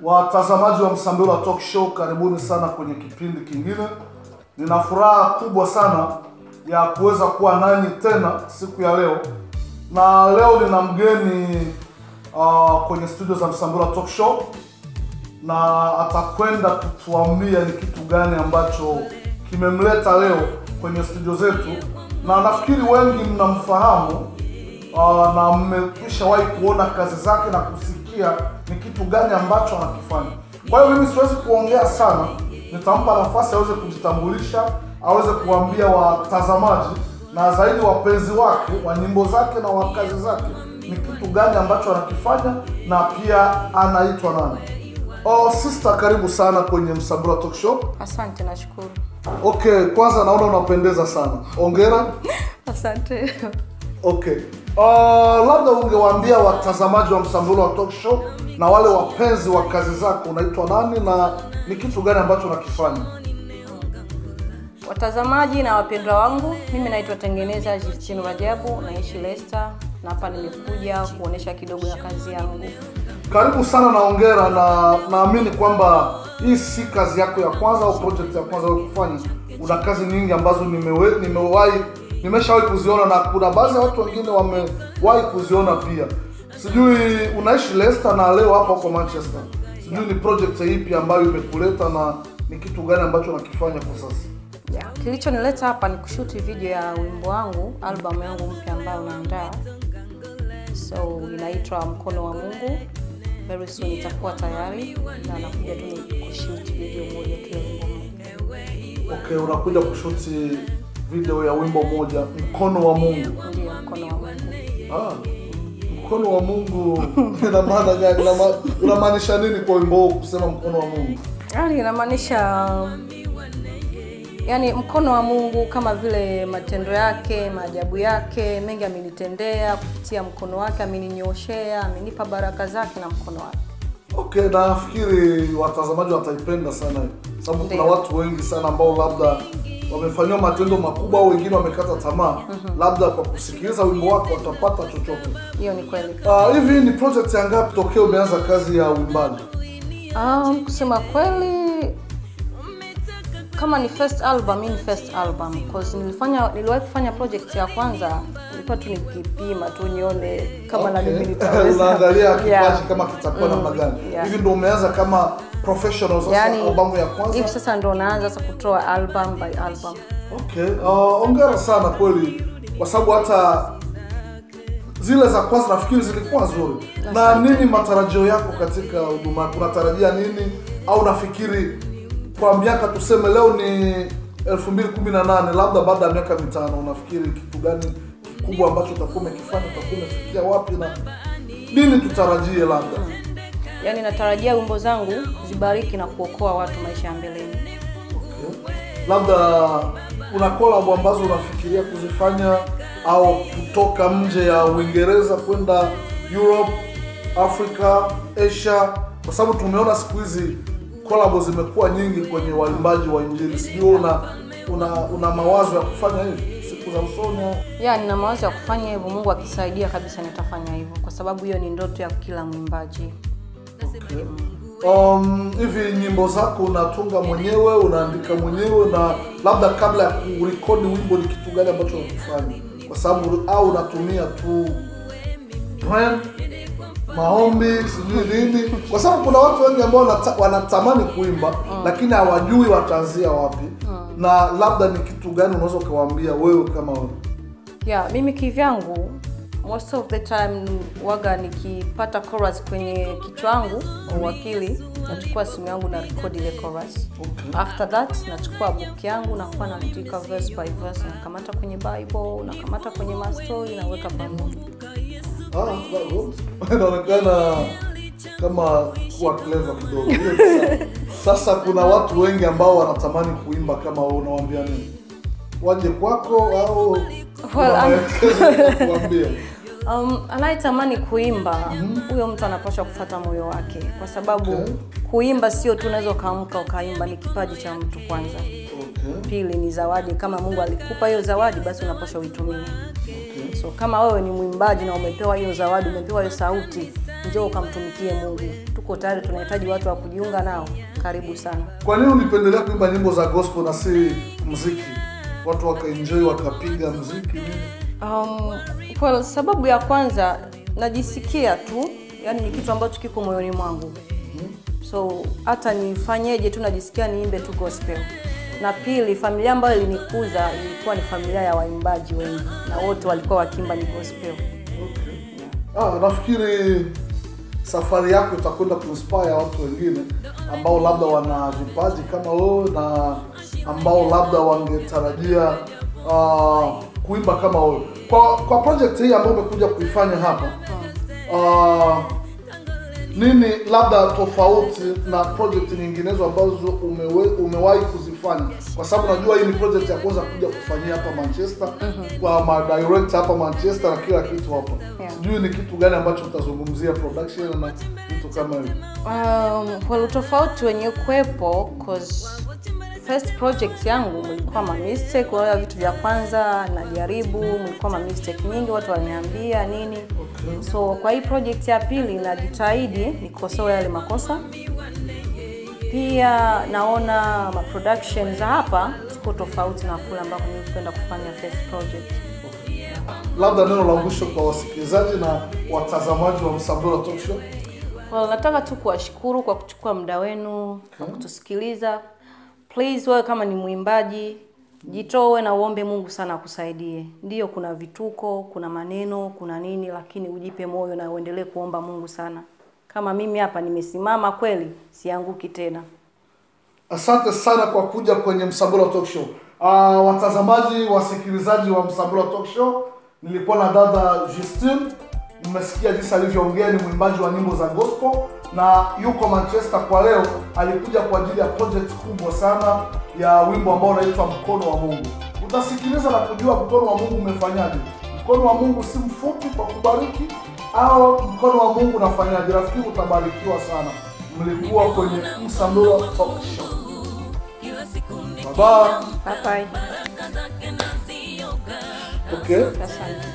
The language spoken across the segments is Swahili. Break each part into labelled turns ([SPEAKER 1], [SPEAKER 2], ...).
[SPEAKER 1] Watazamaji wa Msambila Talk Show, karibuni sana kwenye kipindi kingine. Nina furaha kubwa sana ya kuweza kuwa nanyi tena siku ya leo, na leo nina mgeni uh, kwenye studio za Msambila Talk Show, na atakwenda kutuambia ni kitu gani ambacho kimemleta leo kwenye studio zetu, na nafikiri wengi mnamfahamu uh, na mmekwishawahi kuona kazi zake na kusikia ni kitu gani ambacho anakifanya. Kwa hiyo mimi siwezi kuongea sana, nitampa nafasi aweze kujitambulisha, aweze kuambia watazamaji na zaidi wapenzi wake wa nyimbo zake na wa kazi zake ni kitu gani ambacho anakifanya na pia anaitwa nani. Oh, sister, karibu sana kwenye Msambula Talk Show.
[SPEAKER 2] Asante, nashukuru.
[SPEAKER 1] Okay, kwanza naona unapendeza sana, ongera.
[SPEAKER 2] Asante.
[SPEAKER 1] Okay. Uh, labda ungewaambia watazamaji wa Msambula wa Talk Show na wale wapenzi wa kazi zako unaitwa nani na ni kitu gani ambacho unakifanya?
[SPEAKER 2] Watazamaji na wapendwa wangu, mimi naitwa Tengeneza Justine Rajabu, naishi Leicester na hapa nimekuja kuonesha kidogo ya kazi yangu.
[SPEAKER 1] Karibu sana na ongera, na naamini kwamba hii si kazi yako ya kwanza au project ya kwanza wewe kufanya. Una kazi nyingi ambazo nimewe, nimewahi nimeshawahi kuziona na kuna baadhi ya watu wengine wamewahi kuziona pia. Sijui unaishi Leicester na leo hapa huko Manchester, sijui ni project ipi ambayo imekuleta na ni kitu gani ambacho unakifanya kwa sasa?
[SPEAKER 2] Yeah. Kilichonileta hapa ni kushuti video ya wimbo wangu, albamu yangu mpya ambayo naandaa, so inaitwa Mkono wa Mungu. Very soon itakuwa tayari na nakuja tu ni kushuti video moja tu ya wimbo mmoja.
[SPEAKER 1] Okay, unakuja kushuti video ya wimbo moja mkono wa Mungu.
[SPEAKER 2] Ndio, Mkono wa Mungu.
[SPEAKER 1] Ah, mkono wa Mungu ina maana gani? Ina ma- Unamaanisha nini kwa wimbo huu kusema mkono wa Mungu?
[SPEAKER 2] Yaani inamaanisha yani mkono wa Mungu kama vile matendo yake, maajabu yake mengi amenitendea kupitia mkono wake, ameninyooshea, amenipa baraka zake na mkono wake.
[SPEAKER 1] Okay, nafikiri watazamaji wataipenda sana hii. sababu kuna
[SPEAKER 2] Ndio.
[SPEAKER 1] watu wengi sana ambao labda wamefanyiwa matendo makubwa au wengine wamekata tamaa, labda kwa kusikiliza wimbo wako watapata chochote.
[SPEAKER 2] Hiyo ni kweli.
[SPEAKER 1] Ah, hivi ni project ya ngapi tokea umeanza kazi ya uimbaji?
[SPEAKER 2] Um, kusema kweli kama ni first album, hii ni first album cause nilifanya niliwahi kufanya project ya kwanza, nilikuwa tu nikipima tu nione kama na mimi
[SPEAKER 1] Okay.
[SPEAKER 2] nitaweza.
[SPEAKER 1] Unaangalia kipaji
[SPEAKER 2] Yeah.
[SPEAKER 1] kama kitakuwa namna gani.
[SPEAKER 2] yeah.
[SPEAKER 1] Hivi ndio umeanza kama professional sasa
[SPEAKER 2] Yaani
[SPEAKER 1] albamu ya kwanza?
[SPEAKER 2] hivi sasa ndo naanza sasa kutoa album by album.
[SPEAKER 1] Okay, uh, ongera sana kweli, kwa sababu hata zile za kwanza nafikiri zilikuwa nzuri. Na nini matarajio yako katika huduma yako? Unatarajia nini au nafikiri kwa miaka tuseme leo ni 2018 labda baada ya miaka mitano unafikiri kitu gani kikubwa ambacho utakuwa umekifanya, utakuwa umefikia wapi na nini tutarajie labda?
[SPEAKER 2] Yaani natarajia wimbo zangu zibariki na kuokoa watu maisha ya mbeleni.
[SPEAKER 1] Okay. Labda kuna collab ambazo unafikiria kuzifanya au kutoka nje ya Uingereza kwenda Europe, Africa, Asia, kwa sababu tumeona siku hizi collab zimekuwa nyingi kwenye waimbaji wa Injili. Sijui una, una una mawazo ya kufanya hivi siku za usoni? au?
[SPEAKER 2] Ya, nina mawazo ya kufanya hivyo, Mungu akisaidia kabisa nitafanya hivyo, kwa sababu hiyo ni ndoto ya kila mwimbaji.
[SPEAKER 1] Okay. Um, hivi nyimbo zako unatunga mwenyewe, unaandika mwenyewe, na labda kabla ya kurekodi wimbo ni kitu gani ambacho unakifanya? Kwa sababu au unatumia tu plan, maombi, sijui nini, kwa sababu kuna watu wengi ambao wanata, wanatamani kuimba lakini hawajui wataanzia wapi, na labda ni kitu gani unaweza ukawaambia wewe kama wewe?
[SPEAKER 2] Ya, mimi kivyangu most of the time waga nikipata chorus kwenye kichwa changu au akili, nachukua simu yangu na record ile chorus.
[SPEAKER 1] Okay.
[SPEAKER 2] After that nachukua book yangu nakuwa naandika verse by verse, nakamata kwenye Bible, nakamata kwenye mastori, naweka pamoja.
[SPEAKER 1] Ah, bado. inaonekana kama kuwa clever kidogo. Hiyo ni sawa. Sasa kuna watu wengi ambao wanatamani kuimba kama wewe, unawaambia nini? Waje kwako au
[SPEAKER 2] Well,
[SPEAKER 1] kuna
[SPEAKER 2] I'm-
[SPEAKER 1] maelekezo ya kuambia?
[SPEAKER 2] Um, anayetamani kuimba huyo mtu anapaswa kufuata moyo wake, kwa sababu
[SPEAKER 1] Okay.
[SPEAKER 2] kuimba sio tu unaweza ukaamka ukaimba, ni kipaji cha mtu kwanza.
[SPEAKER 1] Okay.
[SPEAKER 2] Pili ni zawadi, kama Mungu alikupa hiyo zawadi, basi unapaswa uitumie.
[SPEAKER 1] Okay.
[SPEAKER 2] So kama wewe ni mwimbaji na umepewa hiyo zawadi, umepewa hiyo sauti, njoo ukamtumikie Mungu. Tuko tuko tayari, tunahitaji watu wa kujiunga nao. Karibu sana.
[SPEAKER 1] Kwa nini ulipendelea kuimba nyimbo za gospel na si mziki? Watu wakaenjoy wakapiga mziki nini?
[SPEAKER 2] Um, well, sababu ya kwanza najisikia tu, yani ni kitu ambacho kiko moyoni mwangu, so hata nifanyeje tu najisikia niimbe tu gospel. Na pili, familia ambayo ilinikuza ilikuwa ni familia ya waimbaji wengi, na wote walikuwa wakiimba ni gospel.
[SPEAKER 1] Ah, nafikiri safari yako itakwenda kuinspire watu wengine ambao labda wana vipaji kama wewe na ambao labda wangetarajia uh, kuimba kama wewe. Kwa kwa project hii ambayo umekuja kuifanya hapa uh, nini labda tofauti na project nyinginezo ambazo umewe, umewahi kuzifanya? Kwa sababu najua hii ni project ya kwanza kuja kufanyia hapa Manchester kwa ma director hapa Manchester na kila kitu hapa.
[SPEAKER 2] Yeah.
[SPEAKER 1] Sijui ni kitu gani ambacho utazungumzia production na vitu kama hivyo.
[SPEAKER 2] Um, well, utofauti wenye kuwepo cause first project yangu mlikuwa ma mistake, kwa hiyo vitu vya kwanza najaribu, mlikuwa ma mistake nyingi, watu waliniambia nini. So kwa hii project ya pili najitahidi nikosoe yale makosa. Pia naona ma production za hapa ziko tofauti na kule ambako nilikwenda kufanya first project.
[SPEAKER 1] Labda neno la mwisho kwa wasikilizaji na watazamaji wa Msambura Talk Show.
[SPEAKER 2] Well, nataka tu kuwashukuru kwa kuchukua muda wenu kwa kutusikiliza. Please, wewe kama ni mwimbaji jitoe na uombe Mungu sana akusaidie. Ndiyo, kuna vituko, kuna maneno, kuna nini, lakini ujipe moyo na uendelee kuomba Mungu sana. Kama mimi hapa nimesimama kweli, sianguki tena.
[SPEAKER 1] Asante sana kwa kuja kwenye Msambura Talk Show. Uh, watazamaji, wasikilizaji wa Msambura Talk Show, nilikuwa na dada Justine. Mmesikia jinsi alivyoongea, ni mwimbaji wa nyimbo za gospel na yuko Manchester kwa leo. Alikuja kwa ajili ya project kubwa sana ya wimbo ambao unaitwa Mkono wa Mungu. Utasikiliza na kujua mkono wa Mungu umefanyaje. Mkono wa Mungu si mfupi kwa kubariki, au mkono wa Mungu unafanyaje? Rafiki, utabarikiwa sana. Mlikuwa kwenye Msambura Talk Show. Bye bye.
[SPEAKER 2] Bye bye.
[SPEAKER 1] Okay.
[SPEAKER 2] Asante.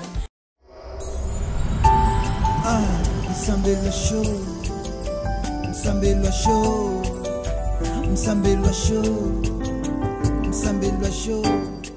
[SPEAKER 3] Msambelwa show, Msambelwa show, Msambelwa show, Msambelwa show.